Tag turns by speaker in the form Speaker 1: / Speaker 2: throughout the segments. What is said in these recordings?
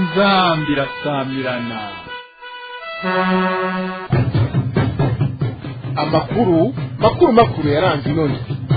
Speaker 1: inzambi irasamirana
Speaker 2: amakuru makuru makuru yaranze inoni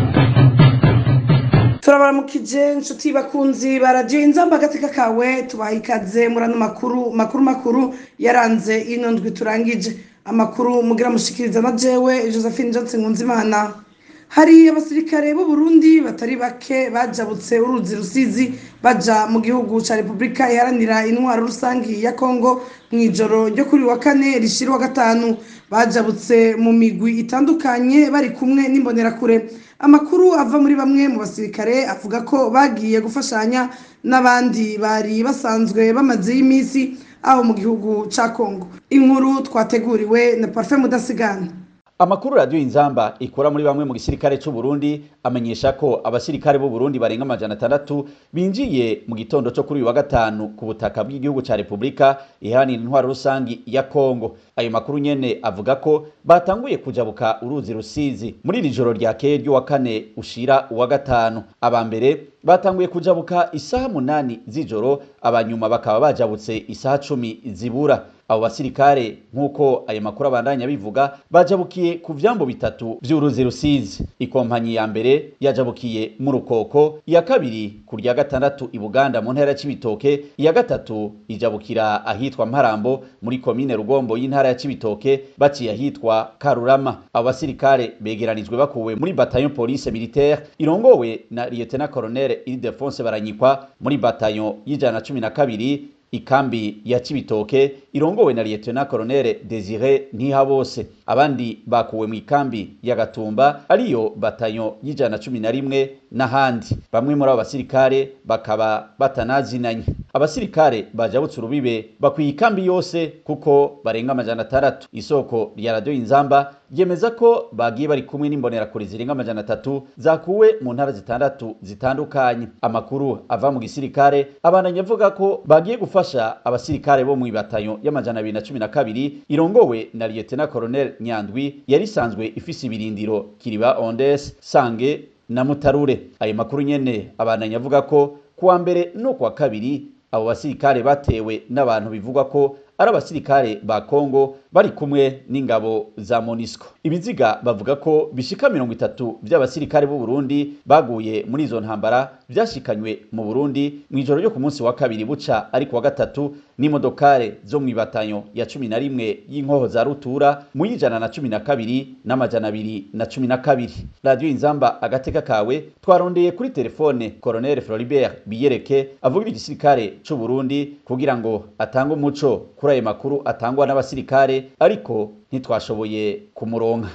Speaker 3: turabaramukije inshuti bakunzi baradiyo inzamba agateka kawe tubaha ikaze muri ano makuru makuru makuru yaranze ino ndwi turangije amakuru mugira mushikiriza na jewe josephine johnson nkunzimana hari abasirikare b'u Burundi batari bake bajabutse uruzi rusizi baja mu gihugu ca repubulika iharanira intwaro rusangi ya kongo mu ijoro ryo kuri wa kane rishira wa gatanu bajabutse mu migwi itandukanye bari kumwe n'imbonerakure amakuru ava muri bamwe mu basirikare avuga ko bagiye gufashanya n'abandi bari basanzwe bamazeyo iminsi aho mu gihugu ca kongo inkuru twateguriwe na parfum mudasigana
Speaker 4: Amakuru radio Inzamba ikora muri bamwe mu gisirikare c'u Burundi amenyesha ko abasirikare b'u Burundi barenga amajana atandatu binjiye mu gitondo cyo kuri uyu wa gatanu ku butaka bw'igihugu ca Republika iharanira intwaro rusangi ya Kongo. Ayo makuru nyene avuga ko batanguye kujabuka uruzi rusizi muri iri joro ryakeye ryo wa kane ushira uwa gatanu. Aba mbere batanguye kujabuka isaha munani z'ijoro abanyuma bakaba bajabutse isaha cumi zibura abo basirikare nk'uko ayo makuru abandanya bivuga bajabukiye ku vyambo bitatu vy'uruzi rusizi ikompanyi ya mbere yajabukiye mu rukoko iya kabiri ku rya gatandatu i buganda mu ntara ya cibitoke iya gatatu ijabukira ahitwa mparambo muri komine rugombo y'intara ya cibitoke baciye ahitwa karurama abo basirikare begeranijwe bakuwe muri bataillon police militaire irongowe na lieutenant colonel Ildefonse Baranyikwa muri bataillon y'ijana na cumi na kabiri ikambi ya Cibitoke irongowe na Lieutenant Colonel Desire Ntihabose abandi bakuwe mu ikambi ya Gatumba ariyo batayo y'ijana cumi na rimwe n'ahandi bamwe muri abo basirikare bakaba batanazinanye abasirikare bajabutse urubibe bakwiye ikambi yose kuko barenga amajana atandatu isoko rya radio inzamba ryemeza ko bagiye bari kumwe n'imbonerakure zirenga amajana atatu zakuwe mu ntara zitandatu zitandukanye amakuru ava mu gisirikare abandanya avuga ko bagiye gufasha abasirikare bo mu ibatayo y'amajana abiri na cumi na kabiri irongowe na lieutenant colonel nyandwi yari isanzwe ifise ibirindiro kiriba ondes sange na mutarure ayo makuru nyene abandanya avuga ko kuwa mbere no kuwa kabiri abo basirikare batewe n'abantu bivugwa ko ari abasirikare ba Kongo bari kumwe n'ingabo za Monisco. Ibiziga bavuga ko bishika mirongo itatu by'abasirikare b'u Burundi baguye muri izo ntambara vyashikanywe mu Burundi mu ijoro ryo ku munsi wa kabiri buca ariko wa gatatu n'imodokare zo mu ibatanyo ya cumi na rimwe y'inkoho za rutura mu y'ijana na cumi na kabiri n'amajana abiri na cumi na kabiri. Radio Inzamba agateka kawe twarondeye kuri telefone Colonel Floribert Biyereke avugira igisirikare c'u Burundi kugira ngo atange umuco kuri ayo makuru atangwa n'abasirikare ariko ntitwashoboye kumuronka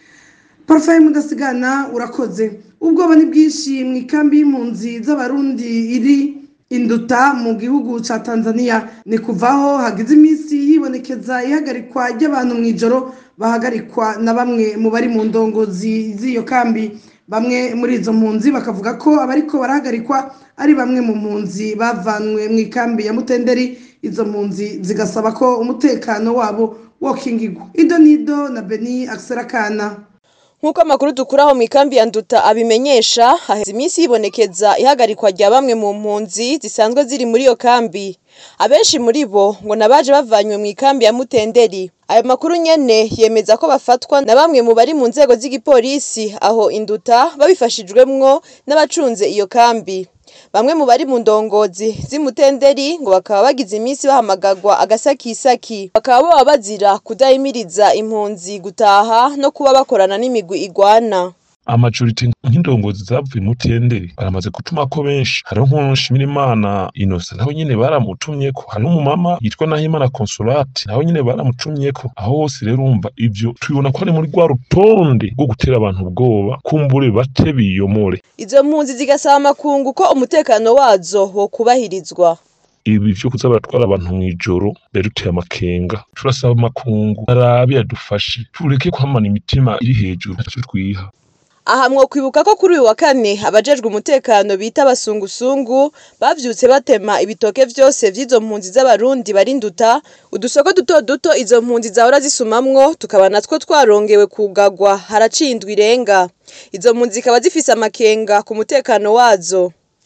Speaker 3: parufe mudasigana urakoze ubwoba ni bwinshi mu ikambi y'impunzi z'abarundi iri induta mu gihugu cya tanzania ni kuvaho hagize iminsi yibonekeza ihagarikwa ry'abantu mu ijoro bahagarikwa na bamwe mu bari mu ndongozi z'iyo kambi bamwe muri izo mpunzi bakavuga ko abariko barahagarikwa ari bamwe mu mpunzi bavanwe mu ikambi ya mutenderi izo mpunzi zigasaba ko umutekano wabo wokingirwa ido nido na beni akiserakana
Speaker 5: nk'uko amakuru dukuraho mu ikambi ya nduta abimenyesha haheze iminsi yibonekeza ihagarikwa rya bamwe mu mpunzi zisanzwe ziri muri iyo kambi abenshi muri bo ngo nabaje bavanywe mu ikambi ya mutenderi ayo makuru nyene yemeza ko bafatwa na bamwe mu bari mu nzego z'igipolisi aho induta babifashijwemwo n'abacunze iyo kambi bamwe mu bari mu ndongozi z'imutenderi ngo bakaba bagize iminsi bahamagagwa agasakisaki bakaba baba bazira kudahimiriza impunzi gutaha no kuba bakorana n'imigwi igwana
Speaker 6: amajorite nk'indongozi zavuye mutenderi baramaze gutuma ko benshi hariho nk'ushimira imana inosa nawe nyene baramutumyeko hari n'umumama yitwa nahimana consolate nawe nyene baramutumyeko aho hose rero urumva ivyo tubibona ko ari muri rwa rutonde rwo gutera abantu ubwoba kumbure bate biyomore
Speaker 5: izo mpunzi zigasaba amakungu ko umutekano wazo wokubahirizwa
Speaker 6: ibi vyo kuza baratwara abantu mw'ijoro biraduteye amakenga turasaba amakungu arabe yadufashe tureke kwamana imitima iri hejuru ntacyo twiha
Speaker 5: aha mwokwibuka ko kuri uyu wa kane abajejwe umutekano bita abasungusungu bavyutse batema ibitoke vyose vy'izo mpunzi z'abarundi barinduta udusoko duto duto izo mpunzi zahora zisumamwo tukaba natwo twarongewe kugagwa haraciye indwi irenga izo mpunzi zikaba zifise amakenga ku mutekano wazo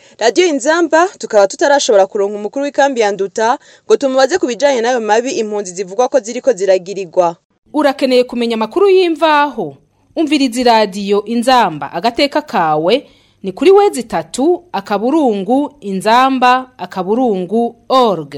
Speaker 5: radiyo inzamba tukaba tutarashobora kuronka umukuru w'ikambi ya nduta ngo tumubaze ku bijanye n'ayo mabi impunzi zivugwa ko ziriko ziragirirwa
Speaker 7: urakeneye kumenya amakuru y'imvaho umviriza iradiyo inzamba agateka kawe ni kuri wezi itatu akaburungu inzamba akaburungu org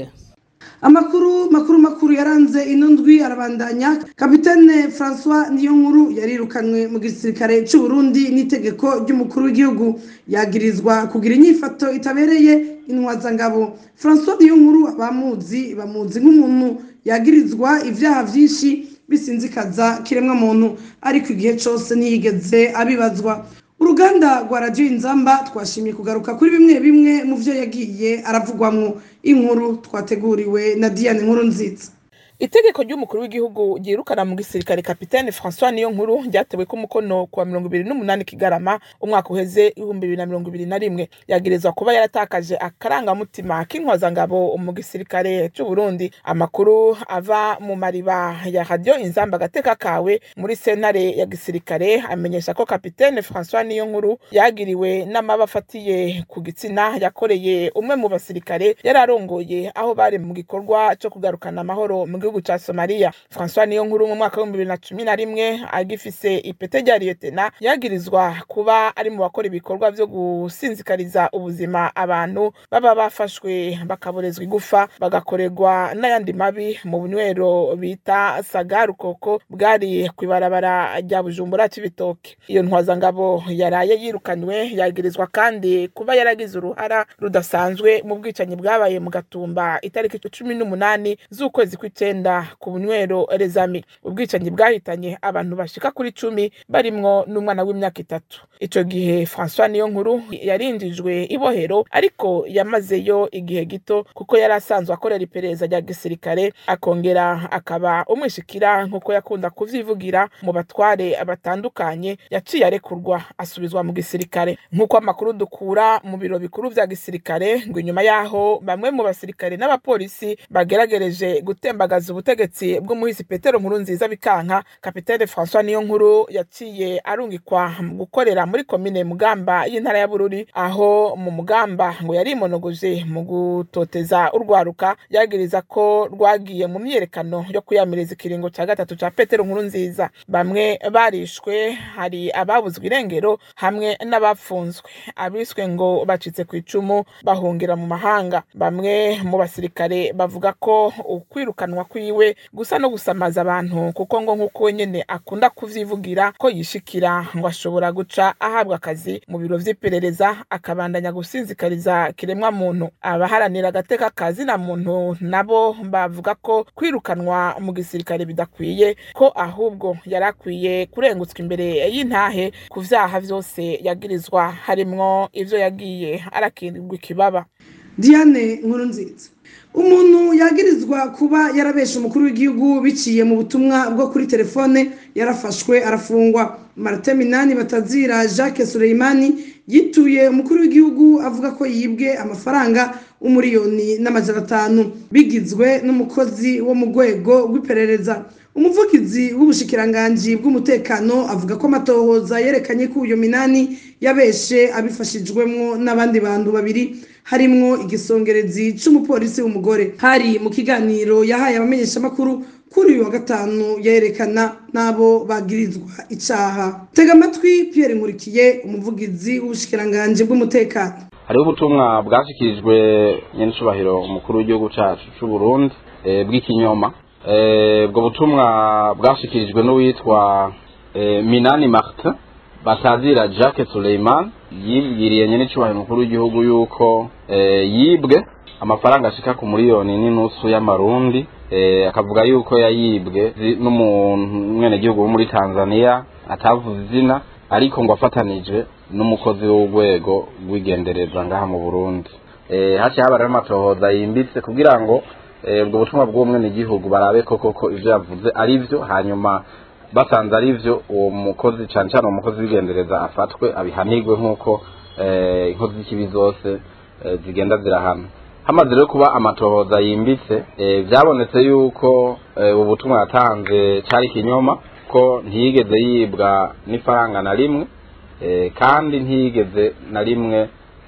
Speaker 3: amakuru makuru makuru yaranze ino ndwi arabandanya kapitene francois niyo nkuru yarirukanwe mu gisirikare cy'u Burundi n'itegeko ry'umukuru w'igihugu yagirizwa kugira inyifato itabereye intwazangabo francois niyo nkuru abamuzi bamuzi nk'umuntu yagirizwa ibyaha byinshi bisinzikaza kiremwa muntu ariko igihe cyose ntiyigeze abibazwa uruganda rwa radiyo inzamba twashimye kugaruka kuri bimwe bimwe mu byo yagiye aravugwamo inkuru twateguriwe na diane nkuru nziza
Speaker 8: itegeko ry'umukuru w'igihugu ryirukana mu gisirikare kapitene francois niyo nkuru ryatewe ko umukono kuwa mirongo ibiri n'umunani kigarama umwaka uheze ibihumbi bibiri na mirongo ibiri na rimwe yagirizwa kuba yaratakaje akarangamutima k'inkwazangabo mu gisirikare cy'u Burundi amakuru ava mu mariba ya radiyo inzamba agateka kawe muri sentare ya gisirikare amenyesha ko kapitene francois niyo nkuru yagiriwe n'amaba afatiye ku gitsina yakoreye umwe mu basirikare yari arongoye aho bari mu gikorwa cyo kugarukana amahoro mu gihugu gihugu ca Somalia François niyo nkuru mu mwaka wa 2011 agifise ipete rya lieutenant yagirizwa kuba ari mu bakora ibikorwa vyo gusinzikariza ubuzima abantu baba bafashwe bakaborezwa igufa bagakorerwa n'ayandi mabi mu bunywero bita sagarukoko bwari kwibarabara rya Bujumbura c'ibitoke iyo ntwazangabo yaraye yirukanywe yagirizwa kandi kuba yaragize uruhara rudasanzwe mu bwicanyi bwabaye mu gatumba itariki 18 z'ukwezi kw'icenda ku bunywero rezami ubwicanyi bwahitanye abantu bashika kuri cumi barimwo n'umwana w'imyaka itatu ico gihe François niyo nkuru yarinjijwe ibohero ariko yamazeyo igihe gito kuko yari asanzwe akorera iperereza rya gisirikare akongera akaba umwishikira nk'uko yakunda kuvyivugira mu batware batandukanye yaciye arekurwa asubizwa mu gisirikare nk'uko amakuru dukura mu biro bikuru vya gisirikare ngo inyuma yaho bamwe mu basirikare n'abapolisi bageragereje gutembagaza ubutegetsi bw'umuhisi petero nkuru nziza bikanka kapitene françois niyo nkuru yaciye arungikwa mu gukorera muri komine mugamba y'intara ya bururi aho mu mugamba ngo yarimonogoje mu gutoteza urwaruka yagiriza ko rwagiye mu myiyerekano yo kuyamiriza ikiringo cya gatatu cya petero nkuru nziza bamwe barishwe hari ababuzwe irengero hamwe n'abapfunzwe abiswe ngo bacitse ku icumu bahungira mu mahanga bamwe mu basirikare bavuga ko ukwirukanwa kwiwe gusa no gusamaza abantu kuko ngo nk'uko wenyine akunda kuvyivugira ko yishikira ngo ashobora guca ahabwa akazi mu biro vy'iperereza akabandanya gusinzikariza kiremwa muntu abaharanira agateka kazi na muntu nabo bavuga ko kwirukanwa mu gisirikare bidakwiye ko ahubwo yari akwiye kurengutswa imbere y'intahe ku vyaha vyose yagirizwa harimwo ivyo yagiye arakirwa ikibaba
Speaker 3: diane nkuru nziza umuntu yagirizwa kuba yarabesha umukuru w'igihugu biciye mu butumwa bwo kuri telefone yarafashwe arafungwa marite minani batazira jacques Suleimani yituye umukuru w'igihugu avuga ko yibwe amafaranga umuriyoni n'amajana atanu bigizwe n'umukozi wo mu rwego rw'iperereza umuvugizi w'ubushikiranganji bw'umutekano avuga ko amatohoza yerekanye ko uyu minani yabeshe abifashijwemo n'abandi bantu babiri harimwo igisongerezi c'umupolisi w'umugore hari mu kiganiro yahaye abamenyeshamakuru kuri uyu wa gatanu yerekana n'abo bagirizwa icaha tega amatwi pierre nkurikiye umuvugizi w'ubushikiranganji bw'umutekano
Speaker 9: hariho ubutumwa bwashyikirijwe nyenicubahiro umukuru w'igihugu cyacu cy'u Burundi bw'ikinyoma ubwo butumwa bwashyikirijwe n'uwitwa minani martin batazira jacques Suleiman yibwiriye nyenicubahiro umukuru w'igihugu yuko yibwe amafaranga ashika ku miliyoni n'inusu y'amarundi akavuga yuko yayibwe n'umwenegihugu wo muri tanzania atavuze izina ariko ngo afatanije n'umukozi w'urwego rw'igendereza ngaha mu burundi haciye haba rero amatohoza yimbitse kugira ngo ubwo butumwa bw'umwenegihugu barabe ko koko ibyo yavuze ari byo hanyuma basanze ari byo uwo mukozi cyane cyane uwo mukozi w'igendereza afatwe abihanirwe nk'uko inkozi z'ikibi zose zigenda zirahana hamaze rero kuba amatohoza yimbitse byabonetse yuko ubu butumwa yatanze cyari ikinyoma ko ntiyigeze yibwa n'ifaranga na rimwe kandi ntiyigeze na rimwe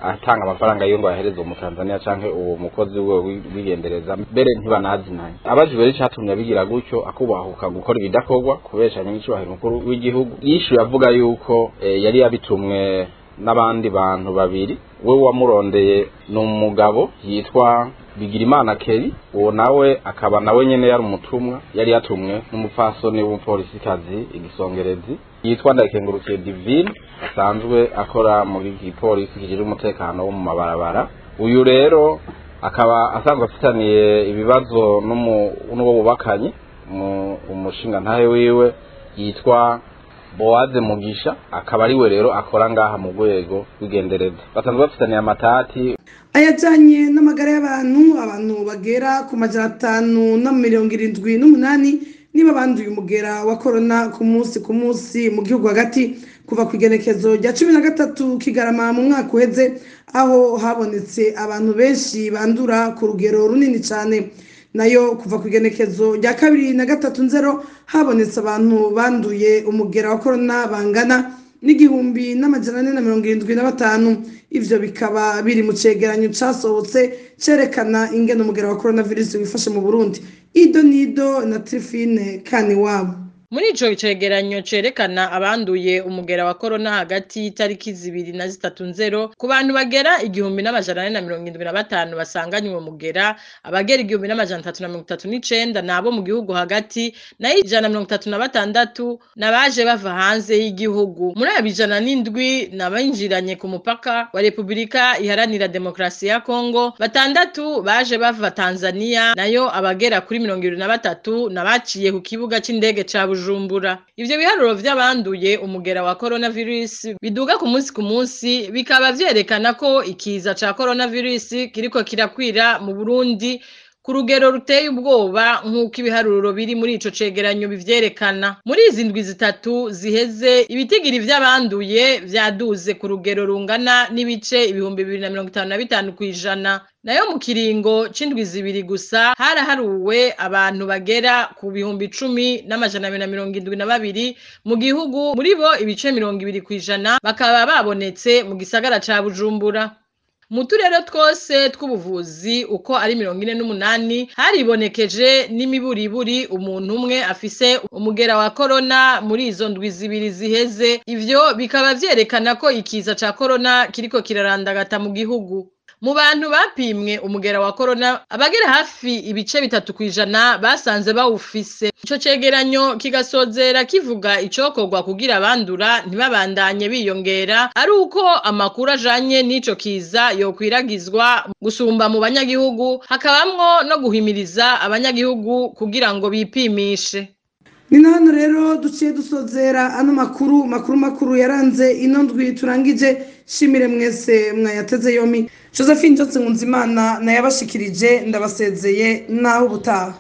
Speaker 9: atanga amafaranga yiwe ngo ayahereze umutanzaniya canke uwo mukozi we wigendereza mbere ntibanazinanye abajijwe rero icatumye abigira gutyo akubahuka gukora ibidakorwa kubeshanya n'icubahiro mukuru w'igihugu yishuye avuga yuko eh, yari yabitumwe n'abandi bantu babiri we wamurondeye ni umugabo yitwa bigirimana keri uwo nawe akaba nawe nyene yari umutumwa yari yatumwe n'umupfasoni w'umupolisikazi igisongerezi yitwa ndakengurukiye divine asanzwe akora mu gipolisi kijejwe umutekano wo mu mabarabara uyu rero akaba asanzwe afitaniye ibibazo n'umu- n'uwo bubakanye mu- umushinga ntahe wiwe yitwa bowaze mugisha akaba ariwe rero akora ngaha mu rwego rw'igendereza basanzwe bafitaniye amatati
Speaker 3: ayajyanye n'amagara y'abantu abantu bagera ku majana atanu na mirongo irindwi n'umunani niba banduye umugera wa korona ku munsi ku munsi mu gihugu hagati kuva ku igenekezo rya cumi na gatatu kigarama mu mwaka uheze aho habonetse abantu benshi bandura ku rugero runini cyane nayo kuva ku igenekezo rya kabiri na gatatu nzero habonetse abantu banduye umugera wa korona bangana n'igihumbi n'amajana ane na mirongo irindwi na batanu ivyo bikaba biri mu cegeranyo casohotse cerekana ingene umugera wa coronavirus wifashe mu burundi ido nido na trifine kaniwabo
Speaker 10: muri ico cegeranyo cerekana abanduye umugera wa korona hagati y'itariki zibiri na zitatu nzero ku bantu bagera igihumbi n'amajana ane na mirongo indwi na batanu basanganywe uwo mugera abagera igihumbi n'amajana atatu na mirongo itatu n'icenda ni abo mu gihugu hagati nayo ijana na mirongo itatu na batandatu n'abaje bava hanze y'igihugu muri abo ijana n'indwi n'abinjiranye ku mupaka wa repubulika iharanira demokarasi ya kongo batandatu baje bava tanzania nayo abagera kuri mirongo ibiri na batatu n'abaciye ku kibuga c'indege ca bujumbura ivyo biharuro vy'abanduye umugera wa coronavirus biduga ku munsi ku munsi bikaba vyerekana ko ikiza ca coronavirus kiriko kirakwira mu burundi ku rugero ruteye ubwoba nk'uko ibiharuro biri muri ico cegeranyo bivyerekana muri izi ndwi zitatu ziheze ibitigiri vy'abanduye vyaduze ku rugero rungana n'ibice ibihumbi bibiri na mirongo itanu na bitanu kw'ijana nayo mu kiringo c'indwi zibiri gusa haraharuwe abantu bagera ku bihumbi icumi n'amajana abiri na mirongo indwi na babiri mu gihugu muri bo ibice mirongo ibiri kw'ijana bakaba babonetse mu gisagara ca bujumbura mu turere twose tw'ubuvuzi uko ari mirongo ine n'umunani haribonekeje n'imiburiburi umuntu umwe afise umugera wa korona muri izo ndwi zibiri ziheze ivyo bikaba vyerekana ko ikiza ca korona kiriko kirarandagata mu gihugu mu bantu bapimwe umugera wa korona abagera hafi ibice bitatu kw'ijana basanze bawufise ico cegeranyo kigasozera kivuga icokorwa kugira abandura ntibabandanye biyongera ari uko amakuru ajanye n'ico kiza yokwiragizwa gusumba mu banyagihugu hakabamwo no guhimiriza abanyagihugu kugira ngo bipimishe
Speaker 3: ni na hano rero duciye dusozera ano makuru makuru makuru yaranze ino ndwi turangije shimire mwese mwayateze yomi josephine jose nkunzimana nayabashikirije ndabasezeye naho ubutaha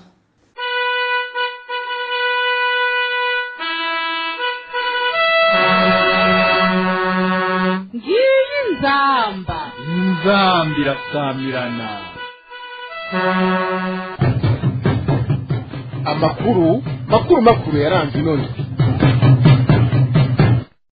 Speaker 11: ngiyi nzamba
Speaker 1: inzamba irasamirana
Speaker 2: amakuru makuru makuru yaranze ino ndwi